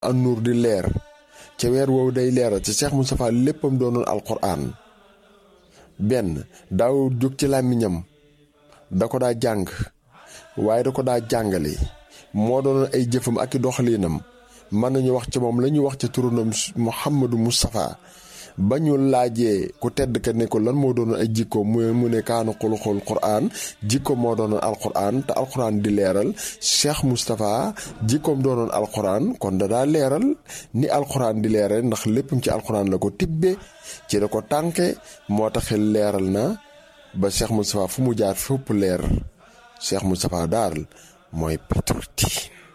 an nuur di leer ca weer woowu day leeral ca Cheikh Moustapha léppam doonoon alquran benn daaw jóg ci làmmiñam da ko daa jàng waaye da ko daa jàngale moo doonoon ay jëfam ak i doxalinam mën nañu wax ci moom la ñuy wax ci turunam Mouhamadou Moustapha ba ñu laajee ku tedd ka ne ko lan moo doonoon ay jikko mu mu ne kaanu xuluxul Qur'an jikko moo doonoon alquran te alquran di leeral Cheikh Moustapha jikkoom doonoon alquran kon da daa leeral ni alquran di leeral ndax léppam ci alquran la ko tibbe ci la ko tànke moo taxi leeral na ba Cheikh Moustapha fu mu jaar fépp leer Cheikh Moustapha daal mooy pétroti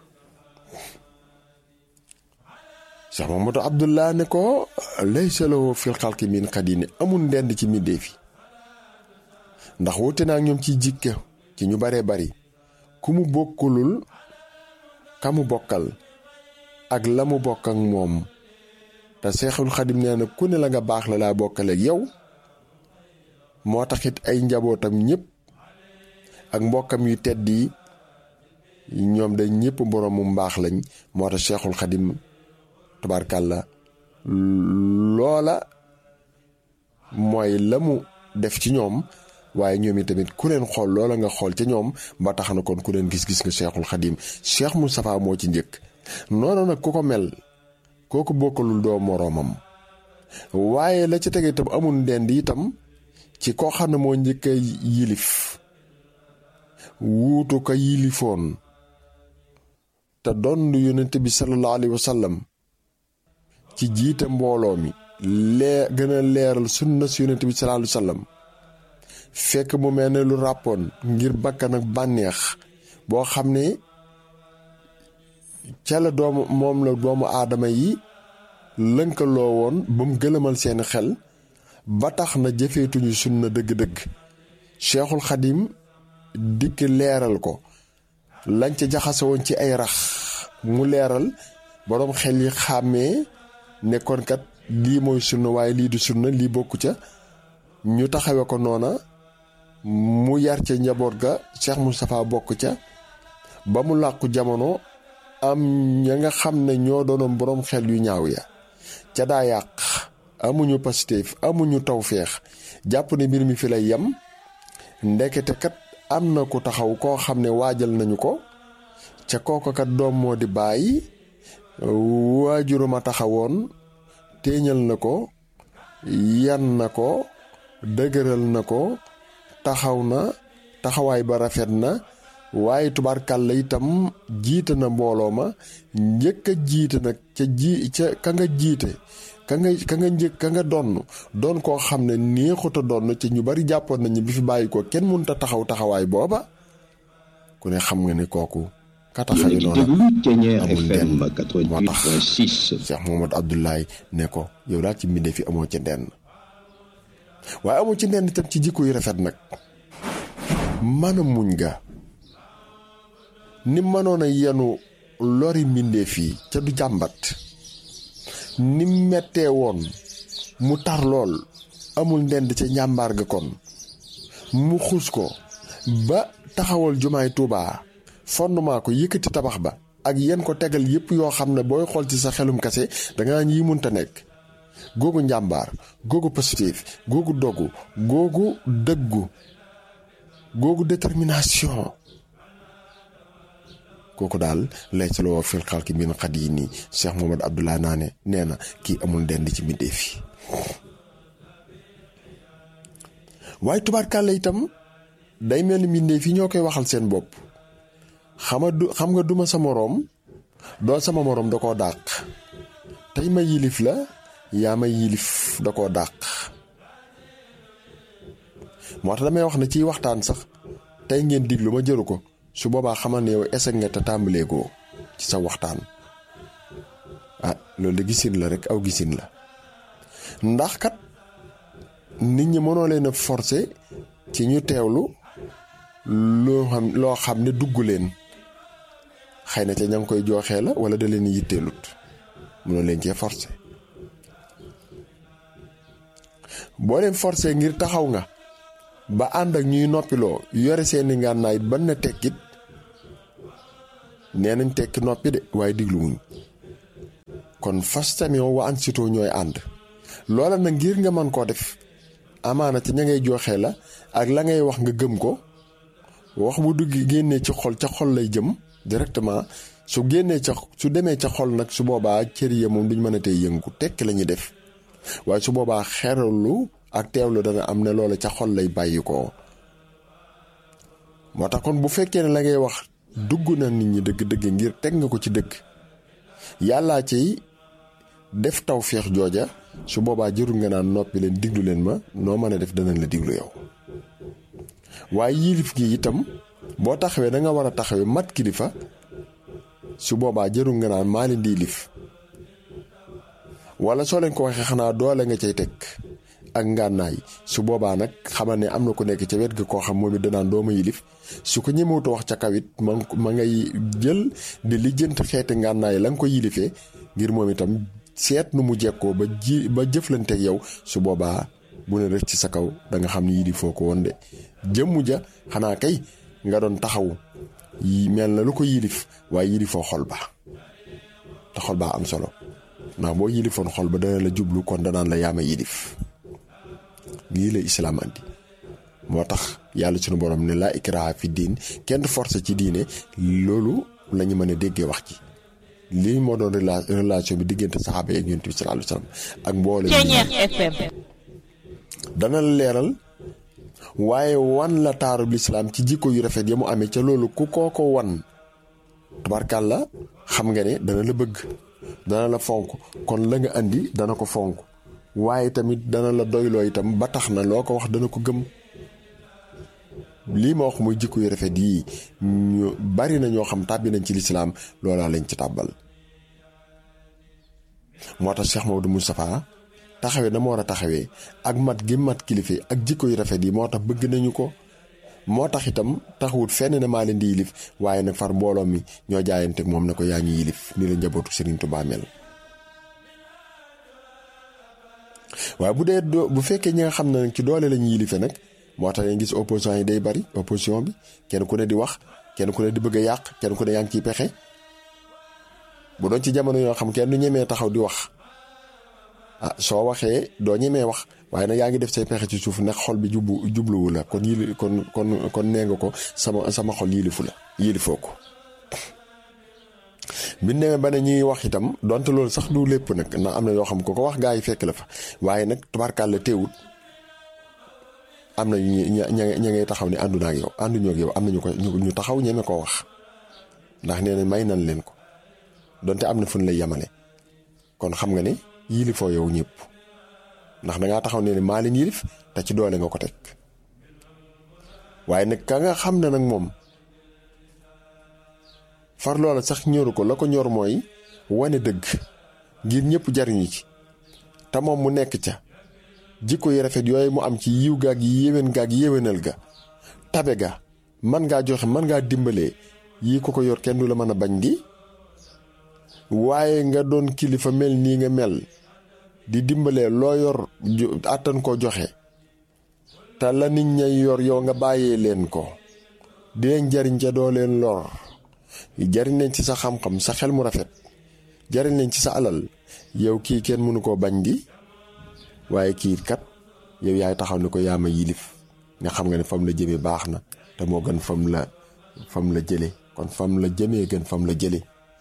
Cheikh Mamadou Abdullah ne ko laysa lahu fil xalqi min xadini amul ndend ci mbindéef yi ndax wute naa ñoom ci jikka ci ñu baree bari ku mu bokkulul ka mu bokkal ak la mu bokk ak moom te Seexul Xadim nee na ku ne la nga baax la laa bokkaleeg yow moo taxit ay njabootam ñëpp ak mbokkam yu tedd yi ñoom dañ ñëpp boroomu mbaax lañ moo tax Seexul Xadim tabaarkàlla loola mooy la mu def ci ñoom waaye ñoom i tamit ku leen xool loola nga xool ca ñoom ba tax na kon ku leen gis-gis nga Cheikhul Khadim Cheikh Moustapha moo ci njëkk noonu nag ku ko mel kooku bokkalul doo moroomam waaye la ca tege itam amul ndend itam ci koo xam ne moo njëkk a yilif wuutu ko yilifoon te doon yonent bi sallallahu alayhi wa sallam ci jiite mbooloo mi lee gën a leeral sunna si yonent bi sallallahu alayhi wa sallam fekk mu mel ne lu ràppoon ngir bakkan ak bànneex boo xam ne ca la doomu moom la doomu aadama yi lënkaloo woon ba mu gëlëmal seeni xel ba tax na jëfeetuñu sunna dëgg-dëgg Cheikhul Xadim dikk leeral ko lañ ca jaxase woon ci ay rax mu leeral boroom xel yi xàmmee nekkoon kat lii mooy sunna waaye lii du sunna lii bokku ca ñu taxawe ko noona mu yar ca njaboot ga Cheikh Moustapha bokk ca ba mu làqu jamono am ña nga xam ne ñoo doonoon boroom xel yu ñaaw ya ca daa yàq amuñu pastéef amuñu tawféex jàpp ne mbir mi fi lay yem ndekete kat am na ku taxaw koo xam ne waajal nañu ko ca kooku kat doom moo di bàyyi waajuruma taxawoon téeñal na ko yan na ko dëgëral na ko taxaw na taxawaay ba rafet na waaye tubaarkàlla itam jiite na mbooloo ma njëkk a jiite nag ca ji ca ka nga jiite ka nga ka nga njëkk ka nga donn doon koo xam ne neexut a donn ci ñu bari jàppoon nañu bi fi bàyyi ko kenn mënut a taxaw taxawaay booba ku ne xam nga ni kooku ka taxawee noonu amul denn moo tax Cheikh Mohamed Abdoulaye ne ko yow daal ci mbindee fi amoo ci ndenn waaye amoo ci ndenn itam ci jikko yu rafet nag mën a muñ ga ni mënoon a yenu lori mbindee fii ca du jàmbat ni mettee woon mu tar lool amul ndend ca njàmbaar ga kon mu xuus ko ba taxawal jumaay Tuubaa fondement ko yëkkati tabax ba ak yenn ko tegal yépp yoo xam ne booy xool ci sa xelum kase danga yi munta nekk googu njàmbaar googu positif googu dogu googu dëggu googu détermination kooku daal lay sa loo fil xalki min xat yi nii Cheikh Mohamad Abdoulaye Naane nee na kii amul ndend ci mbindéef yi waaye tubaarkàlla itam day mel ni mbindéef yi ñoo koy waxal seen bopp xama du xam nga duma sa moroom doo sama moroom da koo dàq tey ma yilif la yaa ma yilif da koo dàq moo tax damay wax ne ciy waxtaan sax tey ngeen diglu ma jëru ko su boobaa xamal ne yow eseg nga te tàmbaleegoo ci sa waxtaan ah loolu de gisin la rek aw gisin la ndax kat nit ñi mënoo leen a forcer ci ñu teewlu loo xam loo xam ne dugg leen xëy na ca ña ngi koy jooxee la wala da leen yitteelut mënoo leen cee forcer boo leen forcer ngir taxaw nga ba ànd ak ñuy noppiloo yore seeni ngànnaay ban na tekkit nee nañ tekki noppi de waaye digluwuñ kon fastami'u wa ansitu ñooy ànd loola nag ngir nga mën koo def amaana ci ña ngay joxe la ak la ngay wax nga gëm ko wax bu dugg génnee ci xol ca xol lay jëm directement su génnee ca su demee ca xol nag su boobaa cër ya moom duñ mën a tey yëngu tekk la ñuy def waaye su boobaa xeralu ak teewlu dana am ne loola ca xol lay bàyyi ko moo tax kon bu fekkee ne la ngay wax dugg na nit ñi dëgg-dëgg ngir teg nga ko ci dëgg yàllaa ciy def tawféex jooja su boobaa jërul nga naan noppi leen diglu leen ma noo mën a def danañ la diglu yow waaye yilif gi itam boo taxawee da nga war a taxawee mat kilifa su boobaa jërul nga naan maa leen di yilif wala soo leen ko waxee xanaa doole nga cay teg ak ngànnaay su boobaa nag xamal ne am na ku nekk ca wet ga koo xam moom it danaan dooma yilif su ko ñemewuta wax ca kawit ma ma ngay jël di lijjant xeeti ngànnaay la nga ko yilifee ngir moom itam seet nu mu jekkoo ba ji ba jëflanteeg yow su boobaa bu ne rëcc ci sa kaw da nga xam ni yilifoo ko woon de jëmmu ja xanaa kay nga doon taxaw yi mel na lu ko yilif waaye yilifoo xol ba te xol baa am solo ndax boo yilifoon xol ba dana la jublu kon danaan la yaama yilif lii la islaam andi moo tax yàlla sunu borom ne laa ikraha fi diin kenn force ci diine loolu la ñu mën a déggee wax ci lii moo doon relation bi diggante saxaaba yi ak yonent bi sallallahu alayhi wasallam ak mboole dana la leeral waaye wan la taarub lislaam ci jikko yu rafet ya mu amee ca loolu ku koo ko wan tabarkàlla xam nga ne dana la bëgg dana la fonk kon la nga andi dana ko fonk waaye tamit dana la doyloo itam ba tax na loo ko wax dana ko gëm lii ma wax muy jikko yu rafet yii ñu bari na ñoo xam tàbbi nañ ci lislaam loolaa lañ ci tàbbal moo tax Cheikh Maodo Moustapha taxawee na ma war a taxawee ak mat gi mat kilife ak jikko yu rafet yi moo tax bëgg nañu ko moo tax itam taxawut fenn ne maa leen di yilif waaye nag far mbooloo mi ñoo jaayanteeg moom ne ko yaa ñu yilif ni la njabootu Serigne Touba mel waaye bu dee bu fekkee ñi nga xam ne nag ci doole la ñuy yilife nag moo tax ngeen gis opposition yi day bari opposition bi kenn ku ne di wax kenn ku ne di bëgg a yàq kenn ku ne yaa ngi ciy pexe bu doon ci jamono yoo xam kenn du ñemee taxaw di wax ah soo waxee doo ñemee wax waaye nag yaa ngi def say pexe ci suuf ndax xol bi jubbu jubluwu la kon yili kon kon kon nee nga ko sama sama xol yilifu la yilifoo ko bi ñu demee ba ne ñuy wax itam donte loolu sax du lépp nag ndax am na yoo xam ko ko wax gaa yi fekk la fa waaye nag tubaarkàlla teewut am na ñu ña ña ngay taxaw ne àndu naa ak yow ànduñoo ak yow am nañu ko ñu taxaw ñeme koo wax ndax nee na may nan leen ko donte am na fu ñu lay yemale kon xam nga ne yilifoo yow ñëpp ndax dangaa taxaw ne ne maa leen yilif te ci doole nga ko teg waaye nag ka nga xam ne nag moom far loola sax ñoru ko la ko ñor mooy wane dëgg ngir ñëpp jariñu ci te moom mu nekk ca jikko yu rafet yooyu mu am ci yiw gaag yi yéwén gaag yéwénal ga tabe ga man ngaa joxe man ngaa dimbalee yii ko ko yor kenn du la mën a bañ di waaye nga doon kilifa mel nii nga mel di dimbalee loo yor àttan koo joxe te la nit ña yor yow nga bàyyee leen ko di leen jariñ ca doo leen lor jariñ leen ci sa xam-xam sa xel mu rafet jariñ leen ci sa alal yow kii kenn mënu koo bañ di waaye kii kat yow yaay taxaw ne ko yaa ma yilif nga xam nga ne fam la jëmee baax na te moo gën fam la fam la jële kon fam la jëmee gën fam la jële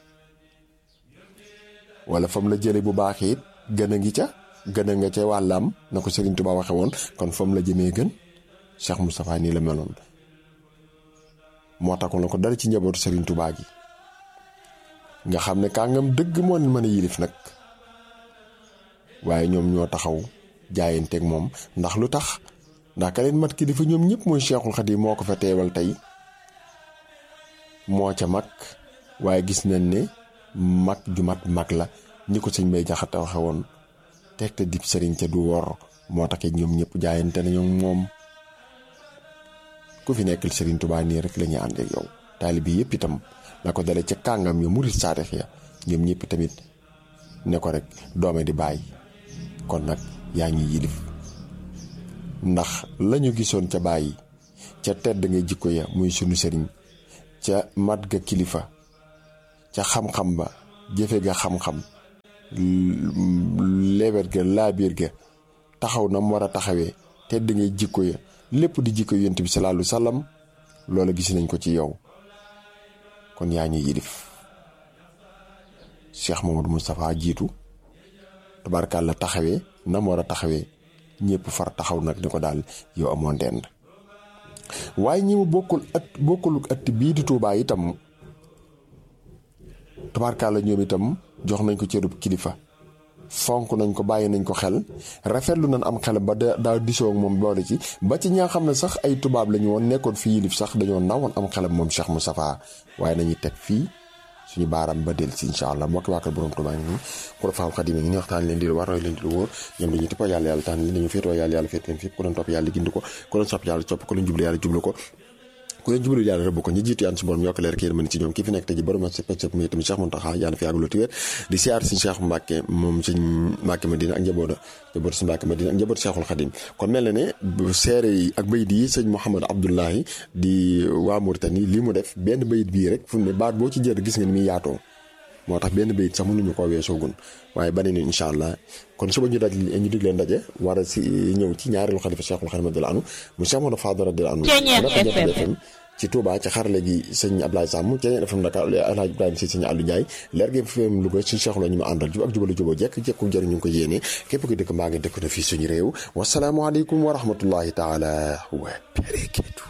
wala fam la jële bu baax it gën a ngi ca gën a nga ca wàllam na ko Serigne Touba waxe woon kon fam la jëmee gën Cheikh Moustapha nii la meloon moo taxoon la ko dara ci njabootu Serigne Touba gi nga xam ne kàngam dëgg moo leen mën a yilif nag waaye ñoom ñoo taxaw jaayanteeg moom ndax lu tax ndax ka leen mat kilifa ñoom ñëpp mooy Cheikhul Khadim moo ko fa teewal tey moo ca mag waaye gis nañ ne mag ju mat mag la ñi ko sëñ bay jaxate waxe woon teg te dib sëriñ ca du wor moo tax ñoom ñëpp jaayante nañu moom ku fi nekkal sëriñ Tuubaa nii rek la ñuy ànd ak yow taalibi yëpp itam la ko dale ca kàngam ya murit saadix ya ñoom ñëpp tamit ne ko rek doome di bàyyi kon nag yaa ngi yilif ndax lañu gisoon ca bàyyi ca tedd nga jikko ya muy sunu sëriñ ca mat ga kilifa ca xam-xam ba jëfe ga xam-xam leebet ga laabiir ga taxaw na mu war a taxawee tedd ngay jikko ya lépp di jikko yonent bi sallallahu alayhi wa sallam loola gis nañ ko ci yow kon yaa ñu yilif Cheikh Mamadou Moustapha jiitu tabarkàlla taxawee na mu war a taxawee ñëpp far taxaw nag ni ko daal yow amoon dend waaye ñi mu bokkul at bokkul at bii di Tuubaa itam tabarkàlla ñoom itam jox nañ ko cërub kilifa fonk nañ ko bàyyi nañ ko xel rafetlu nañ am xel ba daa disoo moom boole ci ba ci ñaa xam ne sax ay tubaab lañu woon nekkoon fi yilif sax dañoo nawoon am xelam moom Cheikh Moustapha waaye nañuy teg fii suñu baaram ba del si incha allah mbokki waa kër borom Tuubaa ngi nii ku la faam xadim ngi ni waxtaan leen di war roy leen di lu wóor ñoom dañuy tippoo yàlla yàlla tànn li dañu féetoo yàlla yàlla féet leen fépp ku leen topp yàlla gindi ko ku leen sopp yàlla sopp ku leen jublu yàlla jublu ko ku leen jublu yàlla rëbb ko ñi jiitu yaan si borom yokk leer ki yéen mën ci ñoom ki fi nekk te ji borom sa pëccëg muy tamit Cheikh Mountakha yàlla fi yàggaloo tiwéer di siyaar si Cheikh Mbacke moom si Mbacke Madina ak njaboot njaboot si Mbacke Madina ak njaboot Cheikhul Khadim kon mel na ne seere yi ak bayit yi sëñ Mouhamed Abdoulahi di waa Mauritanie li mu def benn bayit bii rek fu ne baat boo ci jër gis nga ni muy yaatoo moo tax benn bayit sax mënuñu koo weesoogun waaye bane ni incha allah kon suba ñu daj ñu dig leen daje war a si ñëw ci ñaareelu xalifa Cheikhul Khadim radiyallahu anhu mu Cheikh Mamadou Fadal radiyallahu anhu FM ci Touba ci xarale gi sëñ Ablaye Samb Ceeñeen FM Dakar Alhaji Ibrahima si sëñ Aliou Ndiaye leer gi FM Louga suñu Cheikh la ñu ma àndal jub ak jubalu juboo jekk jekku jëriñ ñu ngi ko yéene képp ko dëkk mbaa ngi dëkk na fii suñu réew wasalaamualeykum wa rahmatullahi taala wa barakatu